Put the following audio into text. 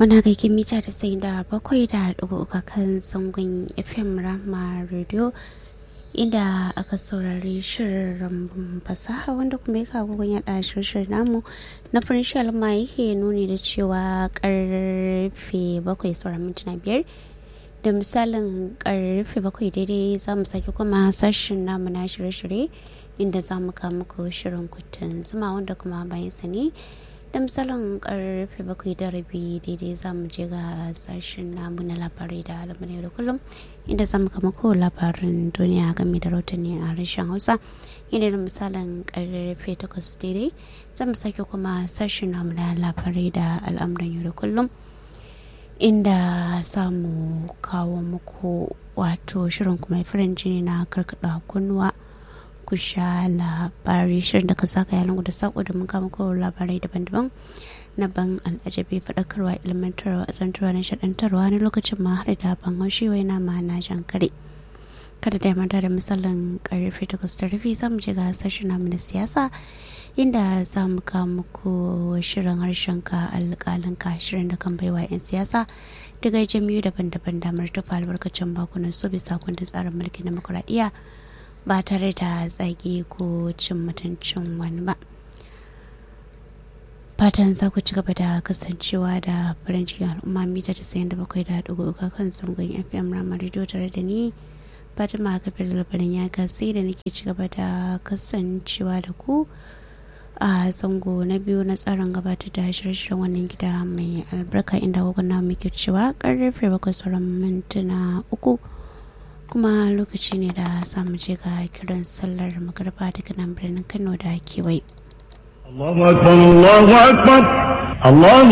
Muna gaikin mita ta sai da bakwai da ɗigo uka kan zangon FM Rama Radio inda aka saurari shirin rambun fasaha wanda kuma ya kawo gun yaɗa shirin namu na farin shalma yake nuni da cewa karfe bakwai sauran mintuna biyar da misalin karfe bakwai daidai za mu sake kuma sashen namu na shirye-shirye inda za mu kawo muku shirin kutun zuma wanda kuma bayan sa ne da misalin karfe bakwai da rabi daidai za mu je ga sashen namu na labarai da alamuni da kullum inda za mu kama ko labarin duniya game da rahotanni a harshen hausa inda da misalin karfe takwas daidai za mu sake kuma sashen namu na labarai da al'amuran yau da kullum inda za mu kawo muku wato shirin kuma firin jini na karkada kunnuwa ku sha labari shirin da ka saka yalan da sako da mun kama kowa labarai daban-daban na ban al'ajabi faɗakarwa ilmantarwa azantarwa na shaɗantarwa na lokacin ma har da ban haushi wai na ma na jan kare kada da manta da misalin karfe takwas da rufi za mu je ga sashen namu na siyasa inda za mu kawo muku shirin harshen ka alƙalin ka shirin da kan baiwa 'yan siyasa daga jami'u daban-daban damar tufa albarkacin bakunan su bisa kundin tsarin mulkin demokuraɗiyya ba tare da tsage ko cin mutuncin wani ba fatan za ku ci gaba da kasancewa da farin cikin al'umma mita ta sayan da bakwai da dugu uka kan zangon fm ramar radio tare da ni fatima kafin labarin ya gasi da nake ci gaba da kasancewa da ku a zango na biyu na tsarin gabatar da shirye-shiryen wannan gida mai albarka inda na muke cewa karfe bakwai sauran mintuna uku kuma lokaci ne da samu je ga kiran sallar magarba daga nan birnin kano da kewaye الله أكبر الله أكبر الله